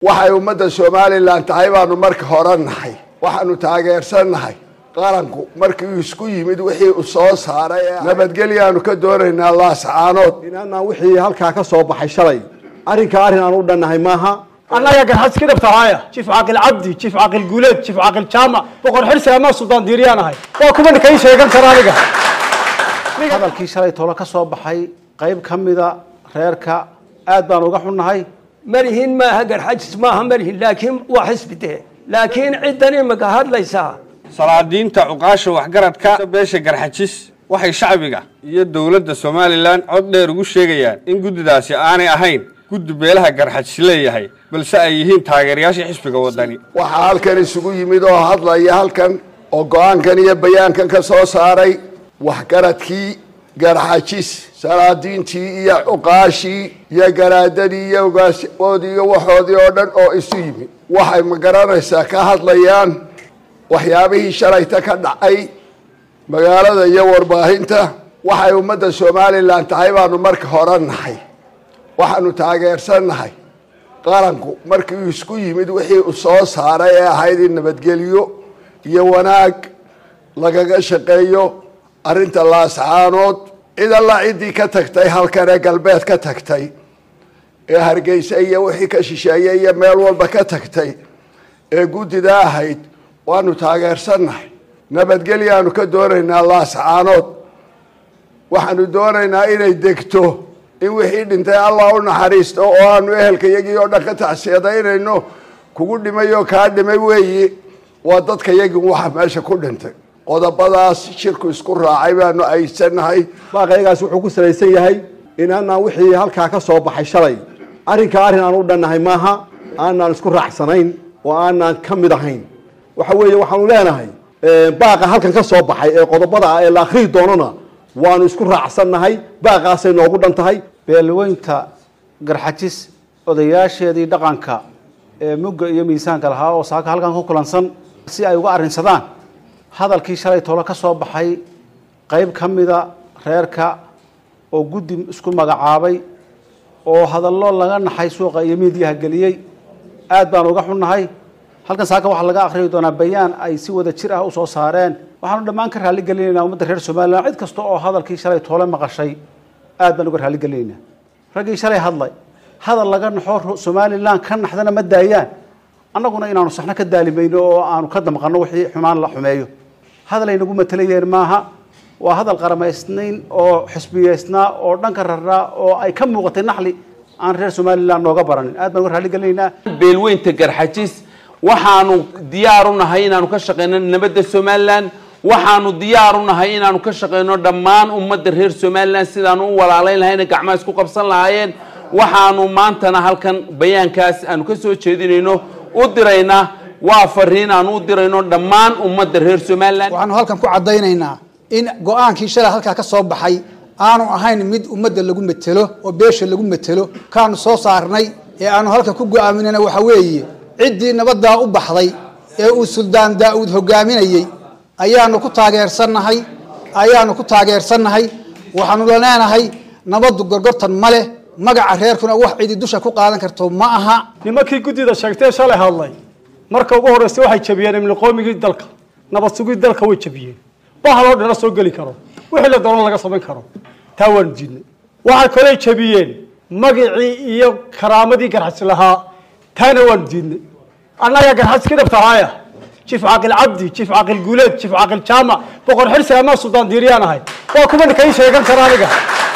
waxay ummadda somalilan tahay baanu marka hore nahay waxaanu taageersannahay qaranku markii isku yimid wixii u soo saaray ee nabadgelyaanu ka doonaynaa laascaanood inaanaan wixii halkaa ka soo baxay shalay arrinka arrin aan u dhannahay maaha annaga garxadis ka dhabtahaaya jiif caaqil cabdi jiif caaqil guuleed jiif caaqil jaamac boqor xirsi amaa suldaan diiriyaan ahay waa kuma ninkay sheegan kara aniga hadalkii shalay tolo ka soo baxay qayb ka mida reerka aad baan uga xunnahay malihin maaha garxajis maaha malihin laakiin waa xisbi dee laakiin ciddan imika hadlaysaa salaadiinta cuqaasha waxgaradka beesha garxajis waxay shacbiga iyo dowladda somalilan cod dheer ugu sheegayaan in guddidaasi aanay ahayn guddi beelaha garxajis leeyahay balse ay yihiin taageerayaasha xisbiga wadani waxaa halkan isugu yimid oo hadlaya halkan oo go-aankan iyo bayaankan ka soo saaray waxgaradkii garxajis salaadiintii iyo cuqaashii iyo garaadadii iyo ogaashoodii iyo waxoodii oo dhan oo isu yimid waxay ma garanaysaa ka hadlayaan waxyaabihii shalayta ka dhacay magaalada iyo warbaahinta waxay ummadda somalilan tahay baanu marka hore nahay waxaanu taageersannahay qaranku markii isku yimid wixii u soo saaray ee ahayd in nabadgelyo iyo wanaag lagaga shaqeeyo arrinta laascaanood cid alla ciddii ka tagtay halkan ee galbeed ka tagtay ee hargeysa iyo wixii ka shisheeyey iyo meel walba ka tagtay ee guddida ahayd waanu taageersannahay nabadgelyaanu ka doonaynaa laascaanood waxaanu doonaynaa inay degto in wixii dhintay allah u naxariisto oo aanu ehelka iyagii oo dhan ka tacsiyadaynayno kugu dhimay oo kaa dhimay weeye waa dadka yagii waxa meesha ku dhintay qodobadaas shirku isku raacay baanu aysanahay baaqayagaas wuxuu ku salaysan yahay inaanaan wixii halkaa ka soo baxay shalay arrinka arrin aan u dhannahay maaha aanaan isku raacsanayn oo aanaan ka mid ahayn waxa weeye waxaanu leenahay baaqa halkan ka soo baxay ee qodobada ah ee la akhriyi doonona waanu isku raacsannahay baaqaasay noogu dhan tahay beelweynta garxajis odayaasheedii dhaqanka ee mugga iyo miisaanka lahaa oo saaka halkan ku kulansan si ay uga arrinsadaan hadalkii shalay tolo ka soo baxay qayb ka mida reerka oo guddi isku magacaabay oo hadallo laga naxay suuqa iyo miidiyaha geliyey aad baan uga xunnahay halkan saaka waxaa laga akhriyi doonaa bayaan ay si wada jir ah usoo saareen waxaanu dhammaan ka raalli gelinaynaa ummadda reer somalilan cid kasta oo hadalkii shalay toole maqashay aad baan uga raalli gelinaynaa raggii shalay hadlay hadal laga naxo somalilan ka naxdana ma daayaan annaguna inaanu saxno ka daalimayno oo aanu ka damqanno wixii xumaan la xumeeyo hadal ay nagu matelayeen maaha waa hadal qaramaysnayn oo xisbiyeysnaa oo dhanka raraa oo ay ka muuqatay naxli aan reer somalilan nooga baranin aad baan uga raalli gelinaynaa beelweynta garxajis waxaanu diyaar u nahay inaanu ka shaqeyno nabadda somalilan waxaanu diyaar u nahay inaanu ka shaqeyno dhammaan ummadda reer somalilan sidaanu u walaalayn lahayna gacmaha isku qabsan lahaayeen waxaanu maantana halkan bayaankaas aanu ka soo jeedinayno u dirayna waa fariin aanu u dirayno dhammaan ummadda reer somalilan waxaanu halkan ku caddaynaynaa in go-aankii shalay halkaa ka soo baxay aanu ahayn mid ummadda lagu metelo oo beesha lagu metelo kaanu soo saarnay ee aanu halkan ku go-aaminayna waxa weeye ciddii nabaddaa u baxday ee uu suldaan daa-uud hogaaminayey ayaanu ku taageersannahay ayaanu ku taageersannahay waxaanu leenahay nabaddu gorgortan ma leh magaca reerkuna wax cidi dusha ku qaadan karto ma aha nimankii guddida sheegtee shalay hadlay marka ugu horreysa waxay jabiyeen imniqoomigii dalka nabad sugii dalka way jabiyeen bahaloo dhana soo geli karo wixii la doono laga samayn karo taa waanu diidnay waxay kaley jabiyeen magicii iyo karaamadii garxas lahaa taana waanu diidnay annaga garxadis ka dhabtahaaya jiif caaqil cabdi jiif caaqil guuleed jiif caaqil jaamac boqor xirsi amaa suldaan diiriyaan ahay waa kuma ninkay sheegan kara aniga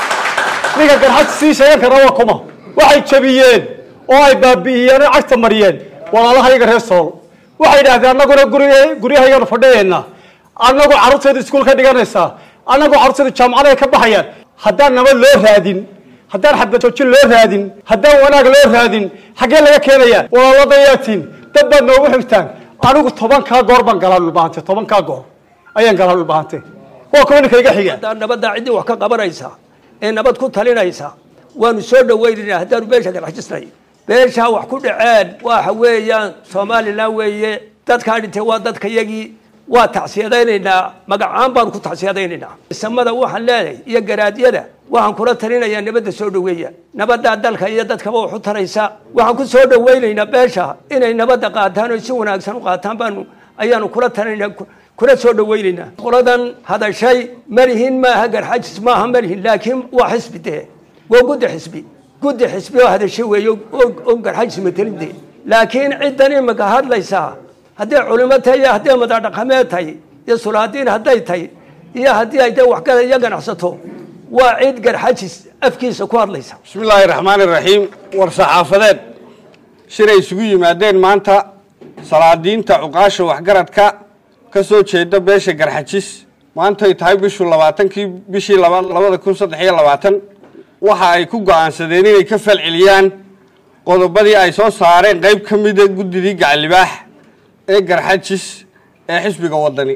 ninka garxadis sii sheegan kara waa kuma waxay jabiyeen oo ay baabi'iyeen oo cagta mariyeen walaalahayaga reer sool waxay idhahdeen annaguna gurya guryahaygaanu fadhiyaynaa annagu carruurteedu iskuul ka dhiganaysaa annagu carruurteedu jaamacada ay ka baxayaan haddaan nabad loo raadin haddaan xadbajoojin loo raadin haddaan wanaag loo raadin xaggee laga keenayaa walaaladayaatiin dad baad noogu xigtaan anigu tobankaa goor baan galaa dhulbahante tobankaa goor ayaan galaa dhulbahante waa kuwa ninka iga xiga haddaan nabaddaa ciddii wax ka qabanaysa ee nabad ku talinaysa waanu soo dhawaynaynaa haddaanu beesha garxajisnay beeshaa wax ku dhaceen waxa weeyaan somalilan weeye dadkaa dhintay waa dadka yagii waa tacsiyadaynaynaa magacaan baanu ku tacsiyadaynaynaa samada waxaan leedahay iyo garaadyada waxaan kula talinayaa nabadda soo dhoweeya nabaddaa dalka iyo dadkaba wax u taraysa waxaan ku soo dhoweynaynaa beesha inay nabadda qaataan oo si wanaagsan u qaataan baanu ayaanu kula talinaynaa kula soo dhoweynaynaa qoladan hadashay malihin maaha garxajis maaha malihin laakiin waa xisbi dee waa guddi xisbi guddi xisbi oo hadashay weeye oo garxajis matelin dee laakiin ciddan imika hadlaysaa hadday culimo tahay iyo hadday madadhaqameed tahay iyo sulaadiin hadday tahay iyo haddii ay de waxgada iyo ganacsato waa cid garxajis afkiisa ku hadlaysa bismi illaahi raxmaani raxiim war saxaafadeed shiray isugu yimaadeen maanta salaadiinta cuqaasha waxgaradka ka soo jeeda beesha garxajis maantay tahay bishu labaatankii bishii labada kun saddex iyo labaatan waxa ay ku go-aansadeen inay ka falceliyaan qodobadii ay soo saareen qeyb ka mida guddidii gacalibaax ee garxajis ee xisbiga wadani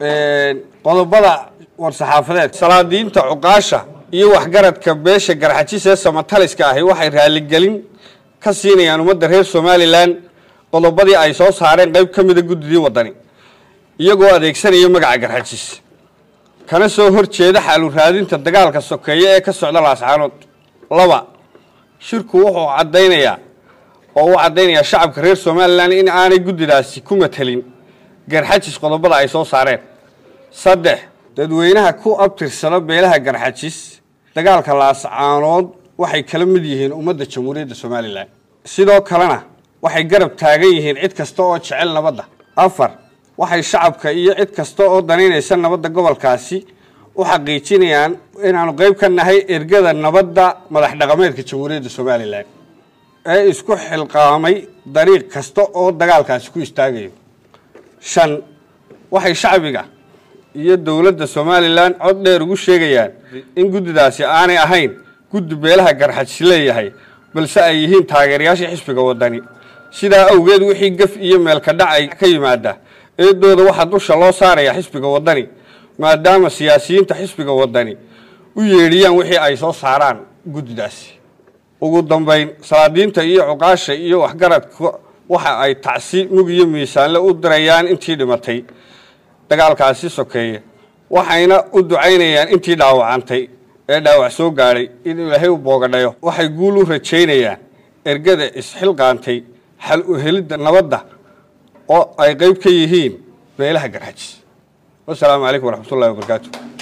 qodobada war-saxaafadeed salaadiinta cuqaasha iyo waxgaradka beesha garxajis ee samataliska ahi waxay raaligelin ka siinayaan ummadda reer somalilan qodobadii ay soo saareen qeyb ka mida guddidii wadani iyagoo adeegsanaya magaca garxajis kana soo hor jeeda xaalu raadinta dagaalka sokeeye ee ka socda laascaanood laba shirku wuxuu caddaynayaa oo u caddaynayaa shacabka reer somalilan in aanay guddidaasi ku matelin garxajis qodobada ay soo saareen saddex dadweynaha ku abtirsada beelaha garxajis dagaalka laascaanood waxay kala mid yihiin ummadda jamhuuriyadda somalilan sidoo kalena waxay garab taagan yihiin cid kasta oo jecel nabadda afar waxay shacabka iyo cid kasta oo danaynaysa nabadda gobolkaasi u xaqiijinayaan inaanu qeyb ka nahay ergada nabadda madax dhaqameedka jamhuuriyadda somalilan ee isku xilqaamay dariiq kasta oo dagaalkaasi ku istaagayo shan waxay shacbiga iyo dowladda somalilan cod dheer ugu sheegayaan in guddidaasi aanay ahayn guddi beelaha garxajis leeyahay balse ay yihiin taageerayaashii xisbiga wadani sidaa awgeed wixii gaf iyo meelka dhacay ka yimaada eedooda waxaa dusha loo saaraya xisbiga wadani maadaama siyaasiyiinta xisbiga wadani u yeedhiyaan wixii ay soo saaraan guddidaasi ugu dambayn salaadiinta iyo cuqaasha iyo waxgaradka waxa ay tacsi mug iyo miisaanle u dirayaan intii dhimatay dagaalkaasi sokeeye waxayna u ducaynayaan intii dhaawacantay ee dhaawac soo gaadhay in ilaahay u boogadhayo waxay guul u rajaynayaan ergada isxilqaantay xal u helidda nabadda oo ay qeyb ka yihiin beelaha garxajis wasalaamu calaykum waraxmat ullahi wabarakaatu